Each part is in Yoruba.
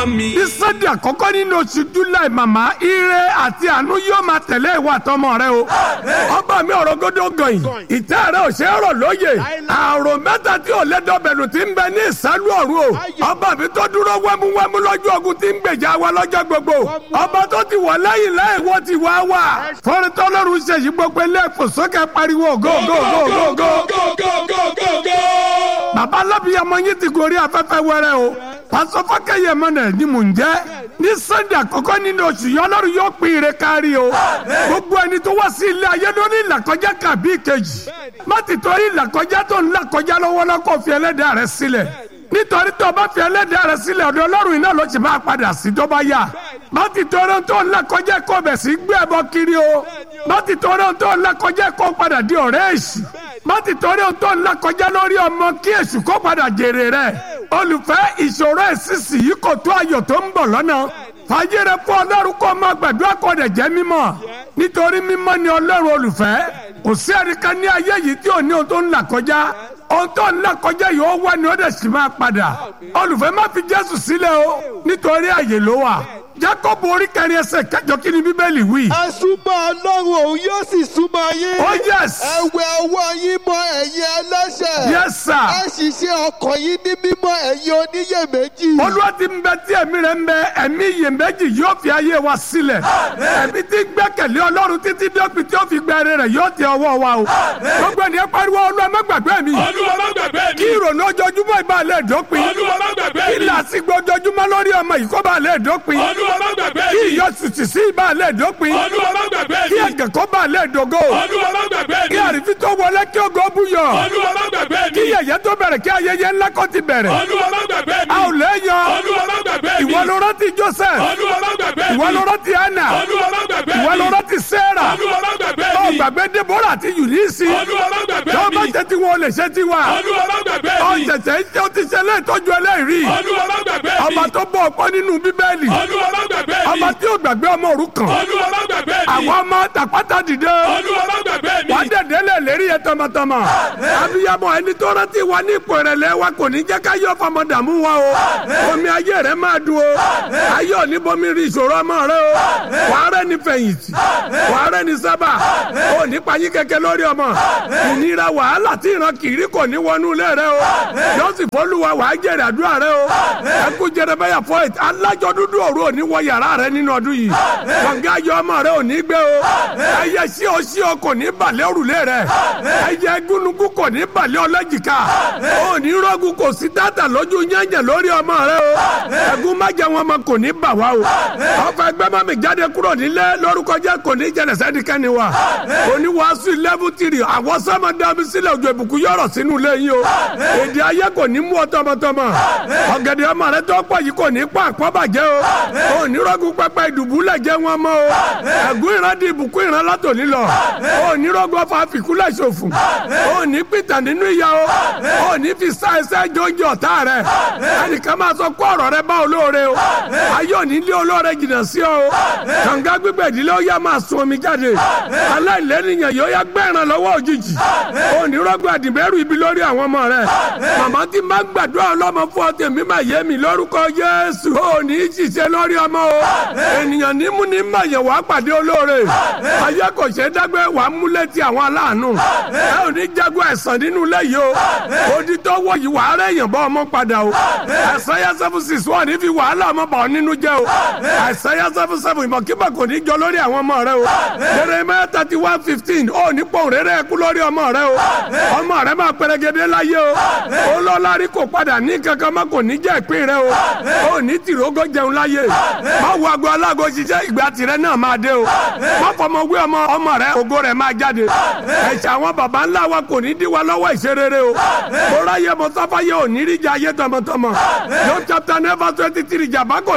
ní sunday àkọ́kọ́ nínú oṣù july màmá ire àti àánú yóò máa tẹ̀lé ìwà àtọmọ rẹ o ọba mi ọ̀rọ̀ gọ́dọ̀ gọ̀yìn ìtẹ́ rẹ ò ṣe é rọ̀ lóye àrò mẹ́ta tí ò lẹ́dọ̀bẹ̀lù ti ń bẹ ní ìsálú ọ̀run o ọba mi tó dúró wẹ́múwẹ́mú lọ́jọ́ ogun ti ń gbèjà wa lọ́jọ́ gbogbo ọba tó ti wọ̀ lẹ́yìn lẹ́yìn wọ́n ti wá wà fọ́nrẹ́tọ́ lọ́rùn ṣèyí gbogbo ilé ìfòsókè pariwo go go go go go bàbá alábìyàmọ yín ti gorí afẹ́fẹ́ wẹ́rẹ́ o pásọ fákẹ́yẹ mọ́nà ni mò ń jẹ́ ní sunday àkọ́kọ́ nínú oṣù yìí ọlọ́run yóò pín ire kárí o gbogbo ẹni tó wá sí ilé ayé ló ní ìlàkọjá kàbí ìkejì má ti torí ìlàkọjá tó ń làkọjá lọ́wọ́lọ́ kó fi ẹlẹ́dàá rẹ sílẹ̀ nítorí tó o bá fi ẹlẹ́dàá rẹ sílẹ̀ ọ̀dọ̀ ọlọ́run iná ló ti máa padà sí tó bá yá má ti torí tó ń làkọjá kó bẹ̀ sí gbé ẹbọ kiri o má ti torí tó ń làkọjá kó padà di ọ̀rẹ́ èṣù má ti torí tó ń làkọjá lórí ọmọ kí èṣù kó padà jèrè rẹ̀ olùfẹ́ ìṣòro ìsinsì yìí kò tó ayọ̀ tó ń bọ̀ lọ́nà fàyèrè fún ọlọ́run kó máa gbàdúrà kó dẹ̀ jẹ́ mímọ́ nítorí mímọ́ ni ọlọ́run olùfẹ́ kò sí ẹnìkan ní ayé yìí tí ò ní ohun tó ń là kọjá ohun tó ń là kọjá yìí ó wá ni ó dẹ̀ sì máa padà olùfẹ́ má fi jésù sílẹ̀ o nítorí àyè ló wà jacob orí kẹrin ẹsẹ̀ kẹjọ kí ni bíbélì wí. ẹ súnmọ́ ọlọ́run òun yóò sì súnmọ́ yín. oh yes. ẹ wẹ ọwọ́ yín mọ́ ẹ̀yin ẹlẹ́ṣẹ̀. yes sir. ẹ sì ṣe ọkàn yín ní mímọ́ ẹ̀yin oníyèméjì. olúwa ti ń bẹ tí ẹ̀mí rẹ̀ ń bẹ ẹ̀mí iyèméjì yóò fi ayé wa sílẹ̀. ẹ̀mí tí gbẹ́kẹ̀lé ọlọ́run títí dọ́pin tí ó fi gbẹ rẹ̀ yóò tẹ ọwọ́ wa o. gbogbo ènìyàn pariwo olúwa má gbàgbé mi. olúwa má gbàgbé mi. kí ìrònú ojoojúmọ́ ìbàlẹ̀ dópin. olúwa má gbàgbé mi. kí làásìgbò ojoojúmọ́ lórí ọmọ yìí kó bàlẹ̀ dópin. olúwa má gbàgbé mi. kí ìyọ̀sùtì sí ìbàlẹ̀ dópin. olúwa má gbàgbé mi. kí ẹ̀gẹ̀ kó bàlẹ̀ dógó. olúwa má gbàgbé mi. kí àrífín tó wọlé kí ògo búyọ̀. olúwa má gbàgbé mi. kí yẹ̀yẹ́ tó bẹ̀rẹ̀ kí ayẹyẹ ńlá kó ti bẹ̀rẹ̀. olúwa má gbàgbé mi. a ò lè yan. olúwa má gbàgbé mi. ìwọ ló rántí Joseph. olúwa má gbàgbé mi. ìwọ ló rántí Anna. olúwa má gbàgbé mi. ìwọ ló rántí Sarah. olúwa má gbàgbé ó mi. gbàgbé Deborah àti Eunice. olúwa má gbàgbé tó bá mi. jẹ́ tí wọn ò lè ṣe tiwa. olúwa má gbàgbé ó mi. ṣẹ̀ṣẹ̀ ń ṣe ó ti ṣe léètọ́jú ẹlẹ́rìí. olúwa má gbàgbé mi. ọba tó bọ̀ ọ̀pọ̀ nínú bíbélì. olúwa má gbàgbé mi. ọba tí ò gbàgbé ọmọ òrukàn. olúwa má gbàgbé mi. àwọn ọmọ tàpátá dìde. olúwa má gbàgbé mi. wà á dẹ̀dẹ̀ lẹ̀ lérí yẹn tọmọtọmọ. abiyamọ ẹni tó rántí wa ní ipò ìrẹ̀lẹ̀ wa kò ní jẹ́ ká yọ fọmọ dààmú wa o. omi ayé rẹ máa dùn o. ayé ò ní bomi rí ìṣòro ọmọ rẹ o. wàá rẹ ní fẹ̀yìntì. wàá rẹ ní sábà. o ní payín kẹ̀kẹ́ lórí ọmọ. ìnira wàhálà tí ìran kiri kò ní wọnú ilé rẹ o. yóò sì fọlùwà wàá jèrè àdúrà rẹ o. ẹkú jẹrẹbẹyà fọ alájọ dúdú òru ò ní wọ yàrá rẹ nínú ọdún yìí. kọ̀ǹgá ayọ̀ ọmọ rẹ ò ní gbé o. ẹyẹ sí o sí o kò ní balẹ̀ òrùlé rẹ. ẹyẹ gúnugún kò ní balẹ̀ ọlọ́jìká. o ní rọ́gùn kò sí tàtà lójú yẹ̀yẹ̀ lórí ọmọ rẹ o. ẹ̀gún má jẹ wọn mọ kò ní bà wá o. ọfọ ẹgbẹ́ má mi jáde kúrò nílé lórúkọ jẹ́ kò ní jẹlẹ̀ sẹ́nikẹ́ni wa. oníwàásù level three àwọn sọ́mọ dàbí sílẹ̀ ojú ìbùkún yọ̀rọ̀ sínú ilé yín o. èdè ayé kò ní mú ọ tọmọtọmọ. ọ̀gẹ̀dẹ̀ ọmọ rẹ tó pọ̀ yìí kò ní pa àpọ́bàjẹ́ o. onírọ́gùn pẹpẹ ìdùbúlẹ̀ jẹ́ wọn mọ́ o. ẹ̀gún ìran di ìbùkún ìran látòní lọ. onírọ́gùn ọfà fìkúlẹ̀ ṣòfò. òní pìtàn nínú ìyá o. òní fi sá ẹsẹ̀ jọjọ ọ̀tá rẹ̀. ẹnìkan máa sọ kó ọ̀rọ̀ rẹ bá olóore o. ayé òní lé olóore jìnnà sí ọ o. kànga gbígbẹ̀ ìdílé ó yá máa sun omi jáde. aláìlẹ́nìyàn yóò yá gbẹ̀ràn lọ́wọ́ òjijì. onírọ́gùn àdìbẹ́rù ibi lórí àwọn ọmọ rẹ̀. màmá ti máa gbàdúrà ọlọ́mọ fún ọ tèmi máa yé mi lórúkọ Jésù. òní ṣiṣẹ́ lórí ọmọ o. ènìyàn nímú ní mayẹ̀ wá pàdé olóore. ayé kò ṣe é dágbé wàá mú létí àwọn aláàánú. ẹ ò ní jagun ẹ̀sán nínú ilé yìí o. odi tó wọ yìí wàá rẹ̀ yàn bọ́ ọmọ padà o. ẹ̀sán yẹn seven six wọ́n ní fi wàhálà ọmọ bà ọ́ nínú jẹ́ o. ẹ̀sán yẹn seven seven ìmọ̀kímọ̀ kò ní jọ lórí àwọn ọmọ rẹ o. Jeremiah thirty one fifteen ó ní pòun rere ẹkú lórí ọmọ rẹ o. ọmọ rẹ máa pẹrẹgẹdẹ láyé o. olólórí kò padà ní kankan má kò ní jẹ́ ìpín rẹ o. ó ní tìrógó jẹun láyé. má wo aago alágo ṣiṣẹ́ ìgbà tirẹ̀ náà máa dé o. má fọmọ wé ọmọ ọmọ rẹ ògo rẹ máa jáde. ẹ̀ṣẹ̀ àwọn baba ńlá wa kò ní dí wa lọ́wọ́ ìṣerere o. mo ráyè mo sáfáyé ò ní rí jẹ ayé tọmọtọmọ. yóò chapter never twenty three jàmbá kò ní bá olórí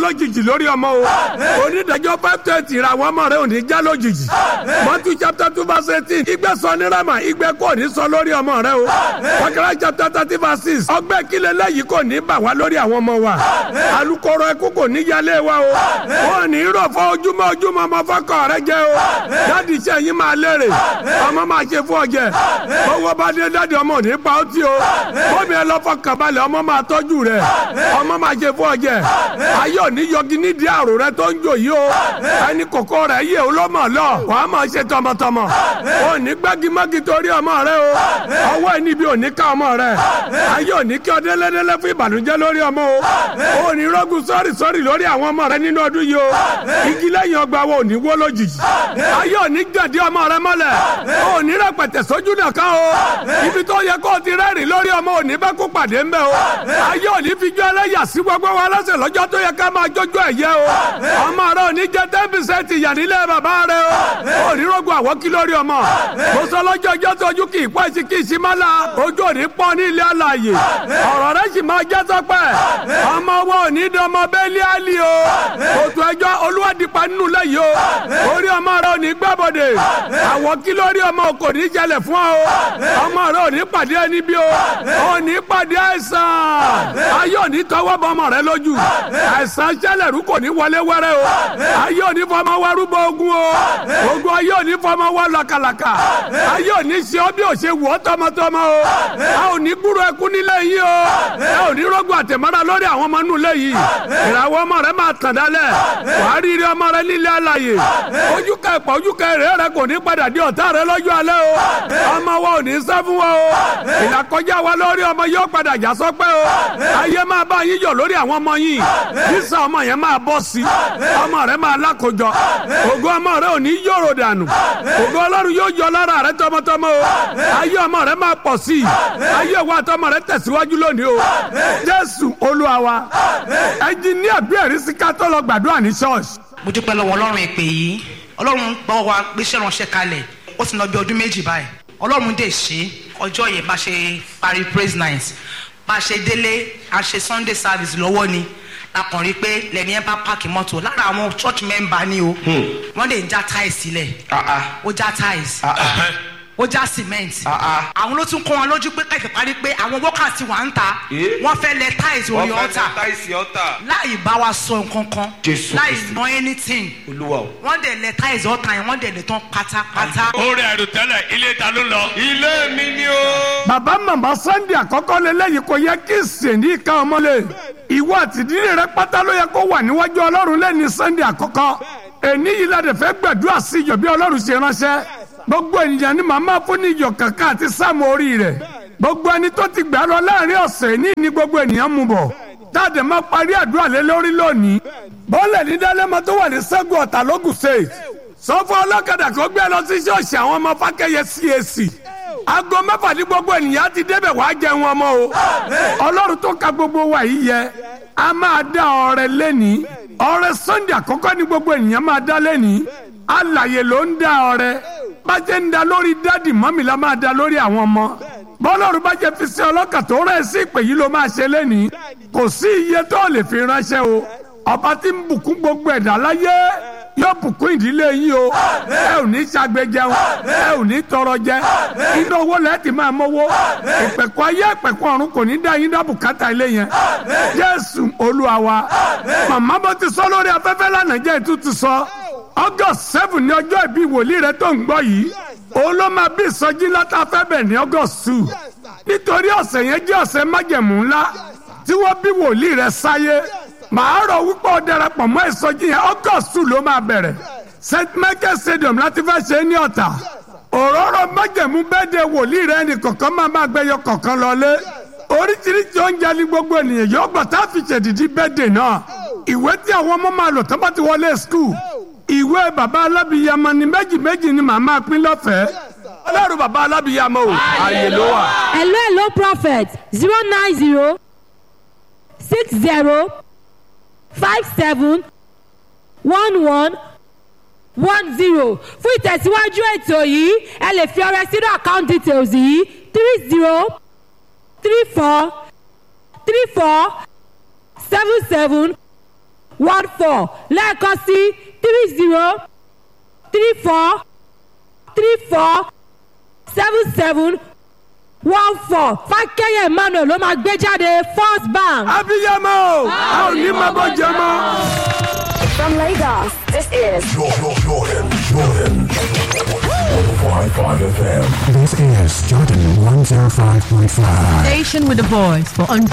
lójijì lórí ọmọ o onídàájọ́ five twenty ra àwọn ọmọ rẹ ò ní já lójijì mọ́tú chapter two verse eighteen ìgbẹ́ sọ ní rama ìgbẹ́ kò ní sọ lórí ọmọ rẹ o wákàrà chapter thirty verse six ọgbẹ́ kílẹ̀ lẹ́yìn kò ní bà wá lórí àwọn ọmọ wa alukoro ẹkú kò ní yálé wa o wọn ní rọ̀ fọ́ ojúmọ́ ojúmọ́ ọmọ fọ́kọ̀ rẹ jẹ́ o dáàdi iṣẹ́ yín máa lérè ọmọ máa ṣe fún ọjẹ́ owó bá dé dáàdi ọmọ ò ní pa ó tí o bómi ẹ lọ fọkàn balẹ̀ ọmọ máa tọ́jú rẹ ọmọ máa ṣe fún ọjẹ́ ayé òní yọgi nídìí àrò rẹ tó ń jò yìí o ẹni kòkó rẹ yé olómọ lọ wàá máa ṣe tọmọtọmọ ò ní gbágimọ́gi torí ọmọ rẹ o ọwọ́ ẹni bí òní ká ọmọ rẹ ayé òní kí ọdẹ lẹ́dẹ́lẹ́ fún ìbànújẹ́ lórí ọmọ o ò ní rọ́gùn sọ́ọ̀rì sọ́ọ̀rì lórí àwọn ọmọ rẹ nínú ọdún yìí o igi lẹ́yìn ọgbà wo òní wó lójijì ayé òní jẹ̀dí ọmọ rẹ mọ́lẹ̀ ò ní rẹpẹtẹ sójú nìkan o ibi tó yẹ kó o ti rẹ́rìn lórí ọmọ òní bá kó pàdé ńbẹ o ayé òní fi jọ ẹlẹ́yà sí gbogbo wa lọ́sẹ̀ lọ́jọ́ tó yẹ ká máa jójó ẹ̀yẹ o ọmọ rẹ òní jẹ ten percent ìyà nílé bàbá rẹ o òní rògbò àwọn kí lórí ọmọ mo sọ lọ́jọ́ ọjọ́ tó ojú kì í pọ́ ẹsì kì í sí má la ojú òní pọ́ ní ilé alàyè ọ̀rọ̀ rẹ sì máa jẹ́ sọ́pẹ́ ọmọ wọn òní dọmọ bẹ́ẹ̀lì àlì o òtù ẹjọ́ olúwadìpa nínú lẹ́yìn o orí ọmọ rẹ òní gbàbọ̀dẹ̀ àwọn kí lórí ọmọ kò ní jẹlẹ̀ fún ọ ọmọ rẹ òní pàdé ẹni bí o òní pàdé àìsàn ayé òní tọwọ́ bọ ọmọ rẹ lójú àìsàn jẹlẹ̀rú kò ní wọlé wẹ́rẹ́ o ayé òní fọmọ wárúbọ ogun o ogun ayé òní fọmọ wọ làkàlàkà ayé òní ṣe ọ bí ò ṣe wù ọ tọmọtọmọ o a ò ní gbúrò ẹkún nílé yìí o ẹ ò ní rọgbọ àtẹmọ́ra lórí àwọn ọmọ nù lẹ́yìn ìràwọ̀ ọmọ rẹ máa tàn dálẹ̀ wàá rí rí ọmọ rẹ nílé àlàyé ojú ká ẹ̀pọ̀ ojú ká èrè rẹ kò ní padà di ọ̀tá rẹ lọ́jọ́ alẹ́ o ọmọ wa ò ní sá fún wa o ìlàkọjá wa lórí ọmọ yóò padà já sọpẹ́ o ayé máa bá yín yọ̀ lórí àwọn ọmọ yín sísá ọmọ yẹn máa bọ́ sí ọmọ rẹ máa lákòjọ ògo ọmọ rẹ ò ní yòrò dànù ògo ọlọ́run yóò yọ lára rẹ tọmọtọmọ o ayé ọmọ rẹ máa pọ̀ sí ayé wa tọmọ rẹ tẹ̀síwájú lónìí o jésù olúwa wa ẹnjìníà bí ẹ̀rí sí ká tó lọ gbàdúrà ní ṣọ́ọ̀ṣì mo dúpẹ́ lọ́wọ́ ọlọ́run ìpè yìí ọlọ́run gbọ́ wa gbéṣẹ́ ránṣẹ́ kalẹ̀ ó ti lọ bí ọdún méjì báyìí ọlọ́run dè ṣe ọjọ́ yẹn bá ṣe parí praise night bá ṣe délé a ṣe sunday service lọ́wọ́ ni lakàn rí pé lẹ́ni ẹ bá páàkì mọ́tò lára àwọn church member ni o wọ́n lè ń já tiles sílẹ̀ ó já tiles ó já cement àwọn ló tún kọ́ wọn lójú pé kẹ̀kẹ́ parí pé àwọn workers ti wà ń ta wọ́n fẹ́ lẹ tiles orí ọ̀tà láì bá wa sọ nǹkan kan Jésù láì Kristi. ná anything olúwa o. wọ́n dẹ̀ lẹ tiles ọ̀tà yẹn wọ́n dẹ̀ lẹ tán pátápátá. orí àìròtẹ́lẹ̀ ilé ta ló lọ. ilé mi ni o. bàbá màmá sunday àkọ́kọ́ lélẹ́yìí kò yẹ kí sèǹdí ìka ọmọlé ìwọ àtìdílé rẹ pátá ló yẹ kó wà níwájú ọlọ́run lẹ́ni sunday àkọ́kọ́ èní yìí la dẹ̀ fẹ́ gbàdúrà sí ìjọ bí ọlọ́run ṣe ránṣẹ́ gbogbo ènìyàn ni màmá fún ní ìjọ kankan àti sáàmù orí rẹ̀ gbogbo ẹni tó ti gbà lọ láàrin ọ̀sẹ̀ ní ní gbogbo ènìyàn mú bọ̀ táàdé máa parí àdúrà lé lórí lónìí bọ́ọ̀lẹ̀ ní dálẹ́mọ tó wà ní sẹ́gun ọ̀tà lógùn state sọ fún ọlọ́kadà kó gbé lọ sí ṣọ́ọ̀ṣì àwọn ọmọ fákẹ́yẹ cac aago mẹ́fà ní gbogbo ènìyàn ti débẹ̀ wàá jẹun ọmọ o ọlọ́run tó ka gbogbo wa yìí yẹ a máa dá ọrẹ lẹ́ni ọrẹ sunday àkọ́kọ́ ní gbogbo ènìyàn máa dá lẹ́ni alàyè ló ń dá ọrẹ bá jẹ́ ń da lórí dádì mọ́mì la máa da lórí àwọn ọmọ bọ́lọ́run bá jẹ́ fi sí ọlọ́kà tó rẹ̀ sí ìpè yìí ló máa ṣe lẹ́ni kò sí iye tó lè fi ránṣẹ́ o ọba tí ń bùkún gbogbo ẹ̀dá láyé yóò bùkún ìdílé yín o ẹ ò ní ṣàgbéjẹun ẹ ò ní tọrọ jẹ iná owó lẹ́ẹ̀tì máa mọ́wó ìpẹ̀kọ́ ayé ìpẹ̀kọ́ ọ̀run kò ní dá yín dá bùkátà ilé yẹn jésù olúwa wa màmá bó ti sọ lórí afẹ́fẹ́ lánàá jẹ́ ìtútù sọ august seven ní ọjọ́ ìbí wòlíì rẹ tó ń gbọ́ yìí òun ló máa bí ìsọjí látà fẹ́ bẹ̀ ní august two nítorí ọ̀sẹ̀ yẹn jẹ́ ọ̀sẹ̀ májẹ̀mú ńlá tí wọ́n bí wòlíì rẹ sáyé màá rọ̀ wípé ó darapọ̀ mọ́ ìsọjí yẹn august two ló máa bẹ̀rẹ̀ st michael stadium láti fẹ́ ṣe é ní ọ̀tà òróró májẹ̀mú bẹ́ẹ̀dẹ̀ wòlíì rẹ ní kọ̀ọ̀kan máa máa gbẹyọ kọ̀ọ̀kan lọlé oríṣiríṣi oúnjẹ ní gbogbo ènìyàn yóò gbà tá a fi ṣèdìdí bẹ́ẹ̀dẹ̀ náà ìwé tí àwọn ọmọ máa lò tó bá ti wọlé skul ìwé baba alábìyamọ ni méjì méjì ni màá máa pín lọ́fẹ̀ẹ́ ọlọ́run baba alábìyamọ o ààyè ló wà. hello hello prophet zero nine zero six zero five seven one one one zero fún ìtẹ̀síwájú ètò yìí ẹ lè fi ọrẹ sínú account details yìí three zero three four three four seven seven one four lẹ́ẹ̀kan sí three zero three four three four seven seven one four fákẹ́yẹ̀ emmanuel ló máa gbé jáde first bank. abiyamọ o a ò ní máa bọ́ jẹ mọ́. From Lagos, this is Jordan, Jordan, Jordan. 105.5 FM. This is Jordan 105.5. Station with a voice for